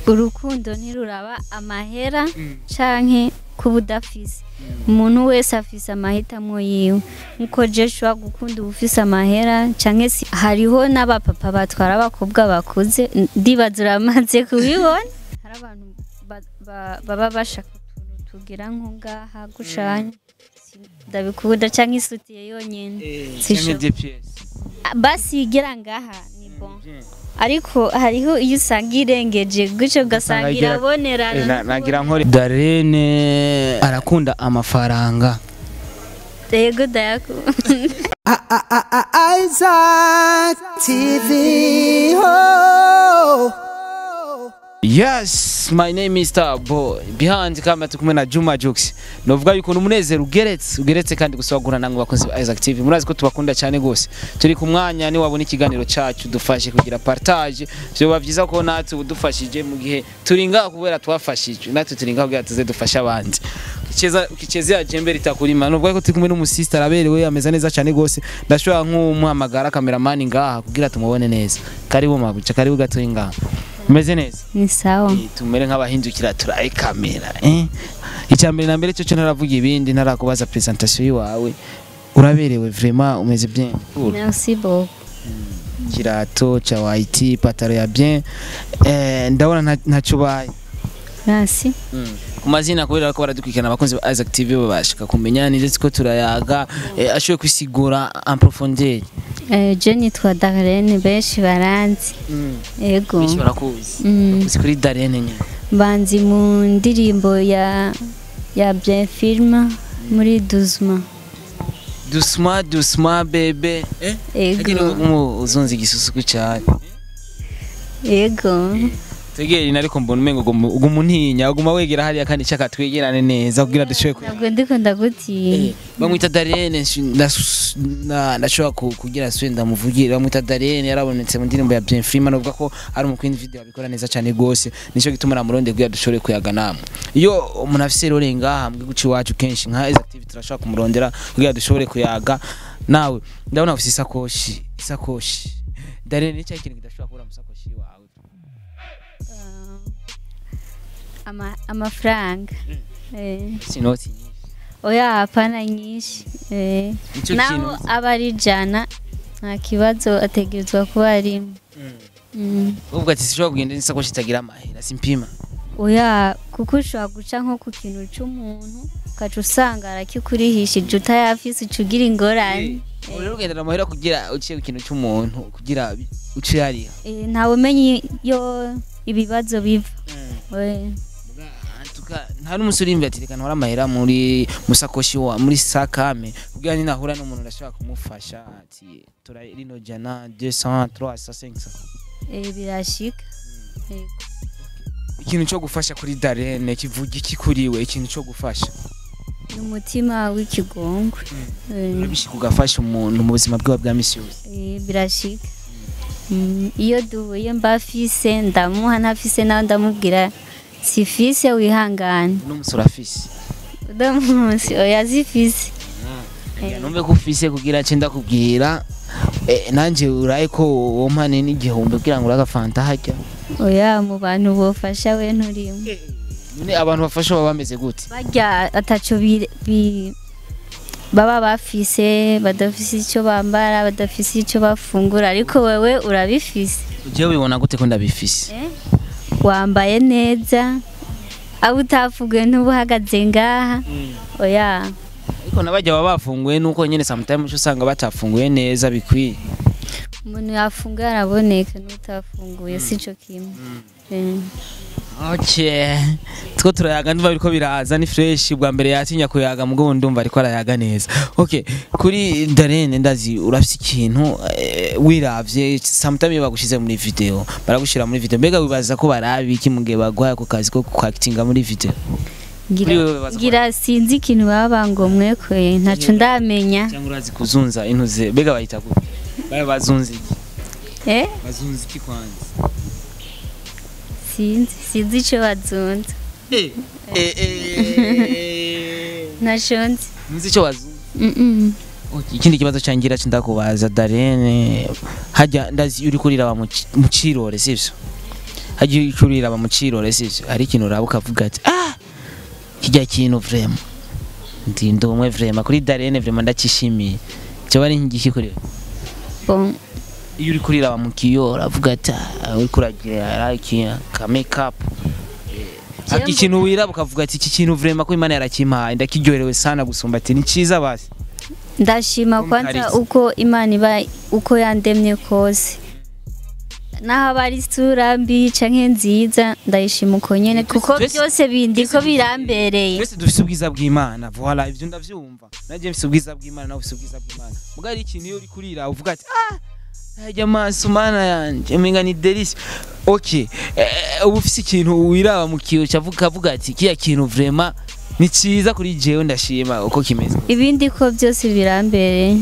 urukundo ntiruraba amahera canke kuba udafise umuntu wese afise amahitamo yiwe nkuko je ushobora gukunda uba ufise amahera canke si hariho n'abapapa batwara abakobwa bakuze ndibaza uramaze kubibona hari abantu ba- ba- baba bashaka utuntu tugira nko ngaha gushanya ndabikunda canke isutiye yonyene Sisho- basi igera ngaha ni bon ariko hariho iyo usanga irengeje gutyo ugasanga igira- irabonerana no nagira nkore darene arakunda amafaranga kubona- yego ndayakunda Isaac TV. Oh. yes my name is star boy behind camera turi kumwe na juma jux novuga yuko ni umunezero ugeretse ugeretse kandi gusabagura namwe bakunzi ba isaac tv murazi ko tubakunda cyane gose turi ku mwanya ni wabona ikiganiro cacu dufashe kugira partage vyoba vyiza ko natwe udufashije mu gihe turi ngaho kubera twafashijwe natwe turi ngaho kugira tuze dufashe abandi Ukicheza ukichezea jembe litakulima novuga ko turi kumwe n'umusista araberewe ameze neza cyane gose ndashobora nk'umuhamagara kameramani ngaha kugira tumubone neza karibu mabuca karibu gatoyi ngaha umeze neza ni sawa Eh, tumere nk'abahindukira turaye kamera eh icya mbere na mbere cyo cyo ntaravuga ibindi ntarakubaza presentation yiwawe uraberewe vraiment umeze bien cool merci beaucoup kirato cha white pataro ya bien eh ndabona nta- ntacyo baye merci ku mazina kubera ko baradukurikirana abakunzi ba Isaac TV babashika kumenya ni ndetse ko turayaga eh, ashoboye kwisigura en profondeur Eh, je nitwa Darlene benshi baranzi yego benshi barakuzi Mm. uzi kuri Darene nyine banzi mu ndirimbo ya ya bien film muri duzma doucement doucement bebe eh yego Agire uzunze igisusuku cyane yego tegera ariko mbona umengo uguma untinya uguma wegera hariya kandi cyaka twegerane neza kugira dushobore ku ntabwo ndiko ndagutinya bamwita Darene nshi- ndas- na- ndashobora ku- kugira swe ndamuvugira bamwita Darene yarabonetse mu ndirimbo ya Bien Frima novuga ko ari umukwindi video abikora neza cyane gose nico gituma namuronde kugira dushobore kuyaga namwe iyo umuntu afise rero ngaha mbwe guci iwacu kenshi nka Isaac TV turashobora kumurondera kugira dushobore kuyaga nawe ndabona ufise isakoshi isakoshi Darene ni cya kintu kidashobora kubura mu sakoshi wawe Ama- amafaranga Eh, sinoti nyinshi oya hapana nyinshi Eh, Nico naho kintu aba ari ijana nta kibazo ategerezwa kuba arimo Mm. uvuga ati sishobora kugenda n'isakoshi itagira amahera simpima oya kuko ushobora guca nko ku kintu c'umuntu ukaca usanga arakikurihishije utayafise uca ugira ingorane ubu rero ugendera amahera kugira uciye ku kintu cy'umuntu kugira bi- uce hariya Eh, ntawe umenya iyo ibibazo biva We. Tuka- nta n'umusore uri imbere ati reka ntware amahera muri musakoshi wa muri sakame kugira ni nahura n'umuntu ndashobora kumufasha ati tura rino jana 200 300 500 Eh, birashika Yego. ikintu cyo gufasha kuri Darene kivuga iki kuri we ikintu cyo gufasha ni umutima w'ikigongwe Eh, urabishika ugafasha umuntu mu buzima bwiwe bwa misi yose eh, birashika Mm, iyo duhuye mbafise ndamuha ntafise nawe ndamubwira sifise wihangane n'umusore afise uno munsi oya zifise Ngira numve ko ufise kugira nce ndakubwira eh, nanje uraye ko wompane n'igihumbi kugira ngo uragafanta harya oya mu bantu bofasha we nturimo none abantu bafasha baba bameze gute barya ataco bi- bi- baba bafise badafise icyo bambara badafise icyo bafungura ariko wewe urabifise jewe wibona gute ko ndabifise Eh? wambaye neza abo utafuguye ntuba uhagaze ngaha oya ariko nabajya baba bafunguye nuko nyene sometimes usanga batafunguye neza bikwiye umuntu yafunguye araboneka n'utafunguye sico kimwe Eh. okay two turayaga ndumva biriko biraza ni fresh bwa mbere yatinya kuyaga mugabo ndumva ariko arayaga neza okay kuri Darene ndazi urafise ikintu eh, wiravye sometimes iyo bagushize muri video baragushira muri video mbega wibaza ko barabi iki mugihe bagwaye ako kazi ko kwactinga muri video Ngira- Kuri wewe baza ngira sinzi ikintu baba bangomwekuye ntaco ndamenya cyangwa urazi kuzunza intuze mbega bayita gute baba bazunza iki eh bazunza iki kwanza sinzi sinzi ico bazunza eh eh eh ntaco nzi nzi icyo bazunza Mm-mm. Okay, ikindi kibazo cyangira cindakubaza Darene hajya ndazi uri kuriraba mu ci- mu cirore sivyo hagiye icurira aba mu cirore sivyo hari ikintu uraba ukavuga ati ah kijya kintu vrema ndi ndi umwe vrema kuri Darene vrema ndakishimiye cyo ari nk'igiki kuri wewe? bon iyo uri kuriraba mu kiyo uravuga ati ah uri kuragira like ka make up Ati ikintu wiraba ukavuga ati iki kintu vrema ko Imana yarakimpaye ndakiryoherewe sana gusumba ati ni ciza basi ndashima Tom kwanza Kalisa. uko imana iba uko yandemye kose naho aba ari isura mbi canke nziza ndayishima uko nyene Twese- kuko twese- byose bindi ko twese- birambereye twese dufise ubwiza bw'Imana voilà ivyo ndavyumva naje mfise ubwiza bw'Imana nawe ufise ubwiza bw'Imana muga hari ikintu iyo uri kurira uvuga ati ah Hajya maso mana yanje menga ni delice okay eh, ubu ufise ikintu wiraba mu kiyo cavuga kavuga ati kiya kintu vraiment ni ciza kuri jewe ndashima uko kimeze ibindi ko byose birambereye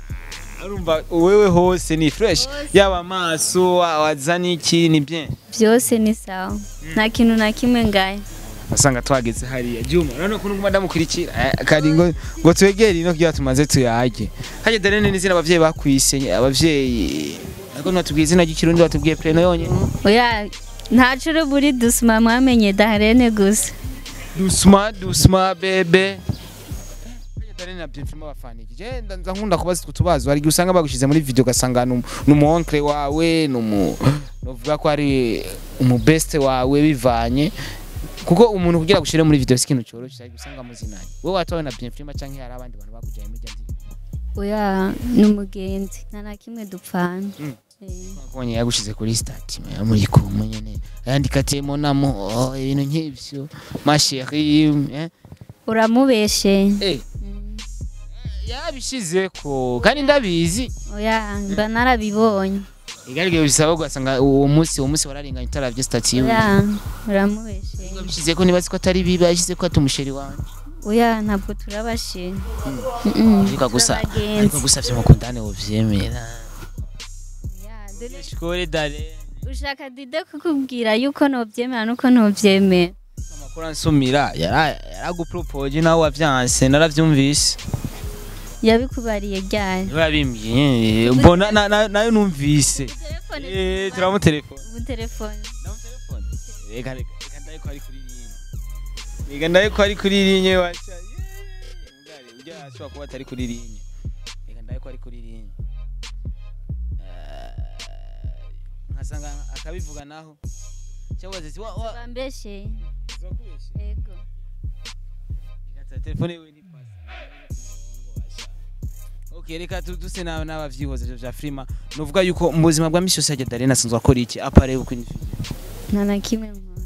urumva wewe hose ni fresh yaba amaso wazana iki ni bien byose ni sawa nta kintu na kimwe ngaye asanga twageze hariya Juma urabona ko nguma ndamukurikira eh, kari ngo ngo twegere ino kugira tumaze tuyage haje Darene n'izina abavyeyi bakwise abavyeyi ariko natubwiye izina ry'ikirundi batubwiye preno yonyene oya ntaco uri buri dusuma mwamenye daharene gusa dusma dusma bebe haje Darene na Bienfima bafaniki je ndanza nkunda kubaza utwo tubazo hari igihe usanga bagushize muri video ugasanga ni umu oncle wawe ni umu novuga ko ari umu best wawe bivanye kuko umuntu kugira gushire muri video sikintu cyoroshe ariko usanga muzinanye wowe watawe na Bienfima canke hari abandi bantu bakujaye muri jandirimbo oya ni umugenzi nta na kimwe dupfana Mm. Eh. konye yagushize kuri stati muri kumwe nyene yandika ati monamo oh, ibintu nk'ivyo ma chérie eh uramubeshe eh Mm. yabishize ko kandi ndabizi oya mba narabibonye igarige bisaba ugasanga uwo munsi uwo munsi wararenganye utaravye stati yiwe oya uramubeshe yabishize ko nibazi ko atari bibi yashize ko ati umusheri wanje oya ntabwo turabashe ariko gusa ariko gusa vyo mukundane wovyemera shikore dare ushaka dide kukubwira yuko nobyemera nuko ntobyemera amakuru ansumira yara yaragupropoje nawe wavyanse naravyumvise yabikubariye ryari niwe yabimbwiye mbona na- na- nayo numvise Eh, turamutelefona ubu telefone Ndamutelefona? reka reka reka ndaye ko ari kuri linye reka ndaye ko ari kuri linye wacha Mugari, ujya ashobora kuba atari kuri linye reka ndaye ko ari kuri linye Eh, nkasanga akabivuga naho cyangwa se wa wa bambeshe uzakubeshe ego Reka telefone yewe ni pasi Okay, reka tu- duse nawe n'abavyihoze ivyo vya Frima nuvuga yuko mu buzima bwa misi yose hajya Darena asanzwe akora iki apare uko ni nta na kimwe nkora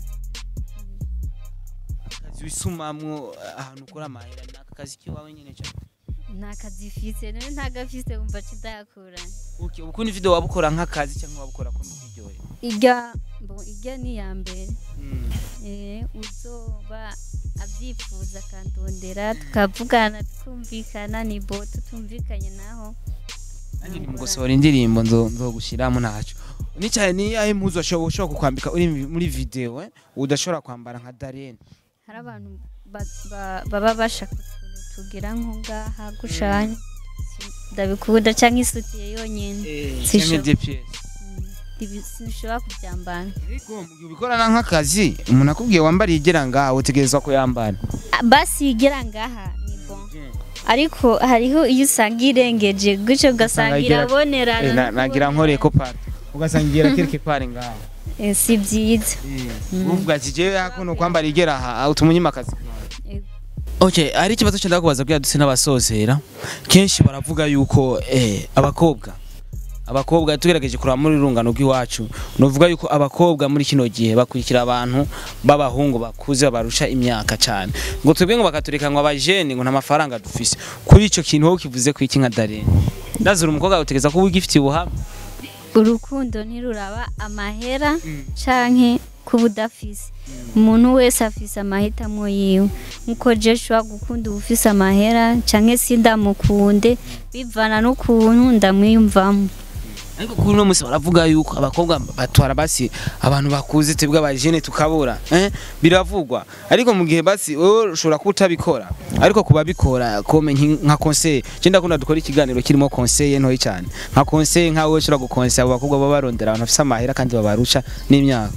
akazi wisumamwo ahantu ukora amahera ni aka kazi kiwawe nyene cyane nta kazi ifise none nta gafise wumva kidakura okay ubu kundi video wabukora nk'akazi cyangwa wabukora ko mubiryohe irya bo irya ni iya mbere eh uzoba abyifuza akandondera tukavugana tukumvikana ni bo tutumvikanye naho nanjye ni mugosohora indirimbo nzo nzogushiramo ntaco ni cyane ni ahe impuzu ushobora ushobora kukwambika uri muri video eh udashobora kwambara nka Darena hari abantu ba- ba- baba bashaka utuntu tugira nko ngaha gushanya Si- ndabikunda cyangwa isutiye yonyine Sisho- cyangwa DPS Mm, ibi sinshobora kubyambara ariko mu gihe ubikorana nk'akazi umuntu akubwiye wambariye igera ngaho utegerezwa kuyambara Ah, basi igera ngaha ni bon ariko hariho iyo usanga irengeje gutyo ugasanga igera- irabonerana Eh, na- no nagira kubonera. nkore ko pari ugasanga igera quelque part ngaho Eh, si byiza uvuga ati jewe hakuno kwambara igera aha utuma unyima akazi Ego. Okay, hari ikibazo cyenda kubaza kugira duse n'abasozera. Kenshi baravuga yuko eh abakobwa abakobwa tugerageje kuraba muri rungano rw'iwacu novuga yuko abakobwa muri kino gihe bakurikira abantu b'abahungu bakuze babarusha imyaka cyane ngo twebwe ngo bakatureka ngo abajene ngo nta mafaranga dufise kuri ico kintu wowe kivuze ku iki nka Darene ndazura umukobwa utegeza kuba ugifitiye ubuhamya urukundo ntiruraba amahera canke kuba udafise umuntu wese afise amahitamo yiwe nkuko je nshobora gukunda ubufise amahera canke sindamukunde bivana n'ukuntu ndamwiyumvamo ariko kuri uno munsi baravuga yuko abakobwa batwara basi abantu bakuze twebwe abajene tukabura eh? biravugwa ariko mu gihe basi wowe ushobora kuba utabikora ariko kuba bikora kome nki- nka conseil je ndakunda dukora ikiganiro kirimo conseil ntoyi cyane nka conseil nka wowe ushobora gukonseye abo bakobwa baba barondera abantu bafise amahera kandi babarusha n'imyaka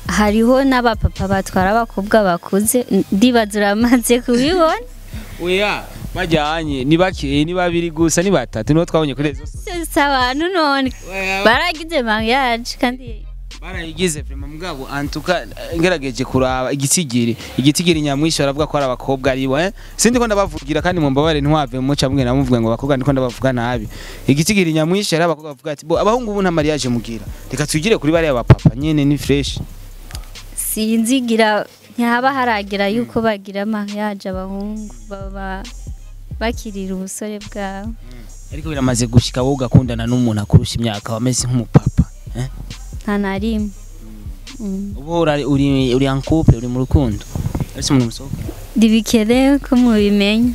hariho n'abapapa batwara abakobwa bakuze ndibaza uramaze kubibona oya bajyanye ni bake ni babiri gusa ni batatu nibo twabonye kuri rezo si abantu none baragize mariage kandi barayigize vrema mugabo antuka ngerageje kuraba igitsigiri igitsigiri nyamwisho aravuga ko ari abakobwa ari we sindi ko ndabavugira kandi mu mbabare ntwave muca mwe namuvuga ngo abakobwa ndiko ndabavuga nabi igitsigiri nyamwisho ari abakobwa bavuga ati bo abahungu ubu nta mariage mugira reka tugire kuri bariya bapapa nyene ni fresh sinzigira ntihaba haragira yuko bagira mariage abahungu baba bakirira ubusore bwabo ariko biramaze gushika wowe ugakundana n'umuntu akurusha imyaka wameze nk'umupapa eh? nta na rimwe Mm. ubu uri uri uri en couple uri mu rukundo ariko umuntu musohoka ntibikenewe ko mubimenya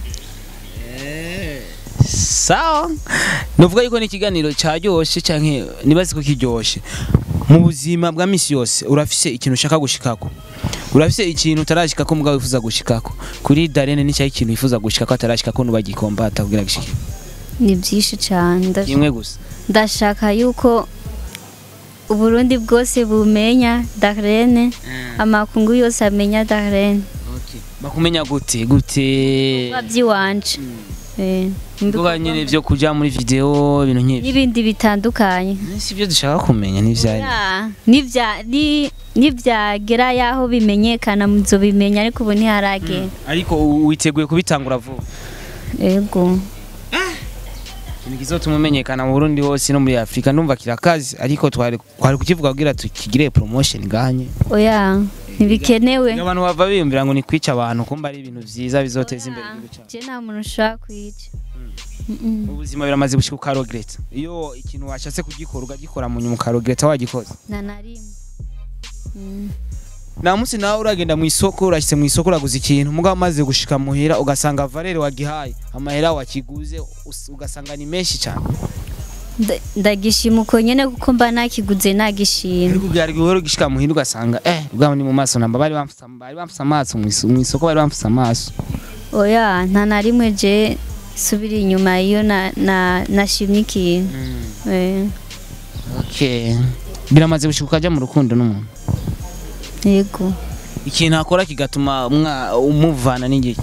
sawa nuvuga yuko ni ikiganiro cyaryoshe canke nibazi ko kiryoshe mu buzima bwa misi yose urafise ikintu ushaka gushikako urafise ikintu utarashikako mugabo wifuza gushikako kuri Darene ni cyayi ikintu wifuza gushikako atarashikako nubagikomba atakugira gishike ni byinshi cyane ndash- kimwe gusa ndashaka yuko uburundi bwose bumenya darlene amakungu yose amenya darlene okay bakumenya gute gute babyiwanje Eh, Mvuga nyine byo kuja muri video ibintu nk'ibyo n'ibindi bitandukanye si byo dushaka kumenya n'ivyari Ya, nivya- ni- nivyagera yaho bimenyekana muzobimenya ariko ubu ntiharagera ariko u- witeguye kubitangura vuba ego ikintu kizotuma umenyekana mu Burundi hose no muri Afrika ndumva kirakazi ariko twari twari kukivuga kugira tukigire promotion ganye oya ntibikenewe abantu bava biyumvira ngo ni kwica abantu kumba ari ibintu vyiza bizoteza imbere igihugu cyacu je nta muntu ushaka kwica Mm-mm. ubuzima biramaze gushika ukarogereta iyo ikintu washatse kugikora ugagikora mu nyuma ukarogereta wagikoze nta na rimwe Mm. nta munsi nawe uragenda mu isoko urashyize mu isoko uraguze ikintu mugabo umaze gushika muhira ugasanga valere wagihaye amahera wakiguze us- ugasanga ni menshi cyane Nda- ndagishima uko nyene kuko mba nakiguze nagishima ariko byari guhora ugishika muhira ugasanga eh ubwabo ni mu maso namba bari bamfuse bari bamfuse amaso mu iso- mu isoko bari bamfuse amaso oya nta na rimwe je subira inyuma iyo na- na- nashimye ikintu Eh, okay biramaze gushika ukajya mu rukundo n'umuntu yego ikintu akora kigatuma umwa- umuvana n'igiki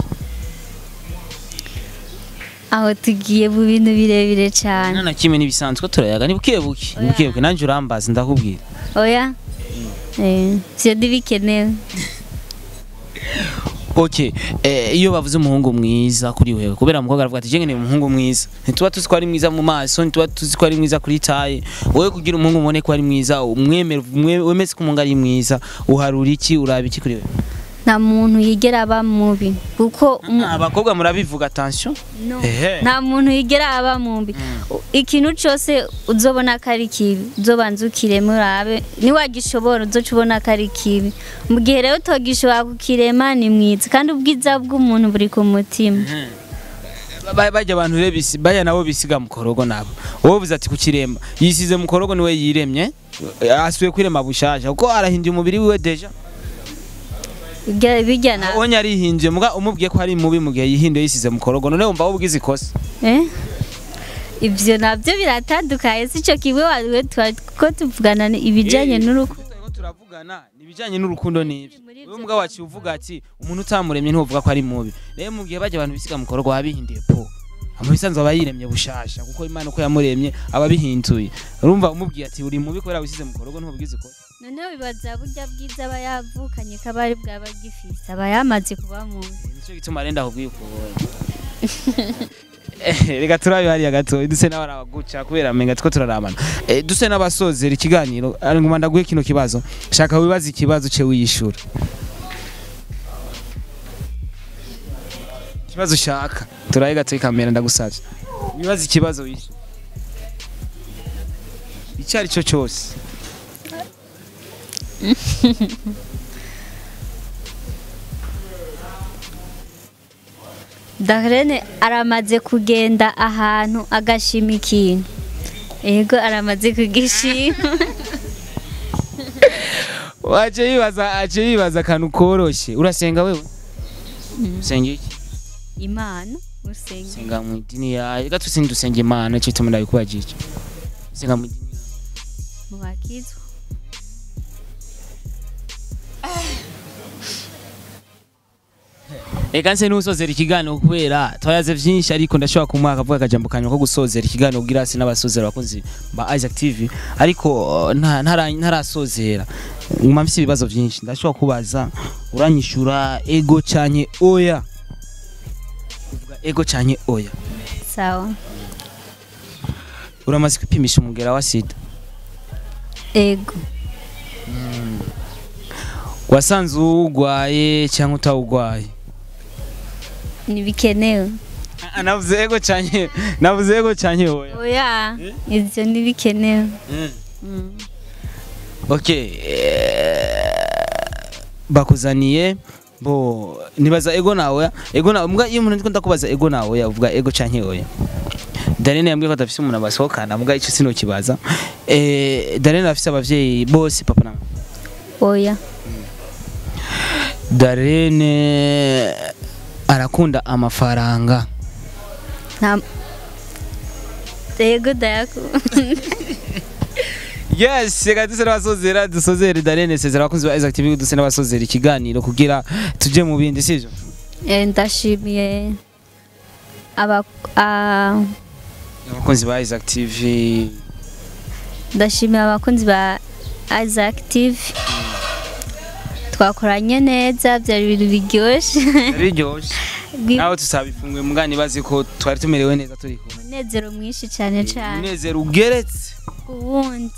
aho tugiye mu bintu birebire cyane nta na kimwe n'ibisanzwe turayaga ni buke buke ni buke buke nanjye urambaza ndakubwira oya Eh, vyo ntibikenewe okay eh, iyo bavuze umuhungu mwiza kuri wewe kubera umukobwa aravuga ati jenge ni umuhungu mwiza ntituba tuzi ko ari mwiza mu maso ntituba tuzi ko ari mwiza kuri taye wowe kugira umuhungu ubone ko ari mwiza umwemere umwe- wemeze ko umuhungu ari mwiza uharura iki uraba iki kuri wewe nta muntu yigera aba mubi kuko umu- abakobwa murabivuga attention no. ehe nta muntu yigera aba mubi ikintu cyose uzobona ko ari kibi uzobanza ukirema urabe niwagishobora uzoca ubona ko ari kibi mu gihe rero utogishobora kukirema ni mwiza kandi ubwiza bw'umuntu buri ku mutima Ba- bajya abantu rero bisi bajya nabo bisiga mu korogo nabo wowe uvuze ati kukiremba yisize mu korogo niwe yiremye asuye kwirema bushasha kuko arahinduye umubiri wiwe deja Bijya- bijya na onye arihinduye muga umubwiye ko ari mubi mu gihe yihinduye yisize mu korogo none wumva wowe ugize ikosa Eh? ibyo nabyo biratandukanye si cyo kimwe wariwe ko tuvugana ni ibijyanye n'urukundo Turiko turavugana ni ibijyanye n'urukundo n'ibyo Muri wowe ibyo mugabo waciye uvuga ati umuntu utamuremye ntuvuga ko ari mubi rero mu gihe bajya abantu bisiga mu korogo baba bihinduye po amabisanzwe aba yiremye bushasha kuko imana uko yamuremye aba bihinduye urumva umubwiye ati uri mubi kubera wisize mu korogo ntubwize ikosa noneho bibaza burya bwiza aba yavukanye ko aba ari bwaba gifise aba yamaze kuba mubi nicyo gituma renda kubwiye uko reka turabe hariya gato duse n'abarabaguca kubera amenga two turarabana Eh, duse n'abasozera ikiganiro ari nguma ndaguhe kino kibazo shaka wibaza ikibazo ce wiyishura ikibazo ushaka turabe gato ikamera ndagusavye wibaza ikibazo wishura icyo ari cyo cyose Darlene aramaze kugenda ahantu agashima ikintu yego aramaze kugishima waje yibaza aje yibaza akantu koroshye urasenga wewe usenga iki imana usenge senga mu idini yawe reka tusinde dusenge imana cyo tumura bikubajije senga mu idini yawe mu bakizwa Eka nse nusozera ikiganiro kubera twayaze vyinshi ariko ndashobora kumuha akavuga akajambo kanyuma ko gusozera ikiganiro kugira hasi n'abasozera abakunzi ba Isaac TV ariko uh, nta- ntara- ntarasozera nguma mfise ibibazo vyinshi ndashobora kubaza uranyishura ego canke oya uvuga ego canke oya sawa uramaze kwipimisha umugera wa sida ego wasanze uwugwaye cyangwa utawugwaye ntibikenewe Ah, navuze ego canke navuze ego canke oya oya ivyo ntibikenewe Mm. okay eh, bakuzaniye bo nibaza ego nawe ego nawe mbwa iyo umuntu ndiko ndakubaza ego nawe uvuga ego canke oya Darene yambwiye ko adafise umuntu abasohokana mbwa ico sinokibaza eh Darene afise abavyeyi bose papa na mama. oya Darene arakunda amafaranga nta ego ndayakunda Yes, reka duse n'abasozera dusozere Darene sezera abakunzi ba Isaac TV duse n'abasozera ikiganiro kugira tuje mu bindi sivyo Eh, ndashimiye aba a- abakunzi ba Isaac TV ndashimiye abakunzi ba Isaac TV twakoranye neza byari ibintu biryoshye biryoshe nawe tusabifunguye mugani bazi ko twari tumerewe neza turi kumwe umunezero mwinshi cyane cyane umunezero ugeretse ubundi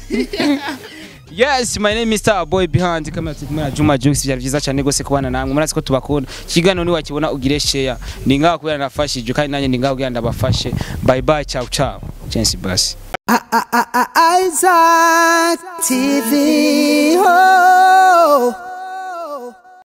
yes my name is Star Boy behind camera turi kumwe na Juma Jux byari byiza cyane gose kubana namwe murazi ko tubakunda ikiganiro ni wakibona ugire share ni ngaho kubera nafashije kandi nanjye ni ngaho kugira ndabafashe bye bye ciao ciao Chance basi Isaac TV. Oh.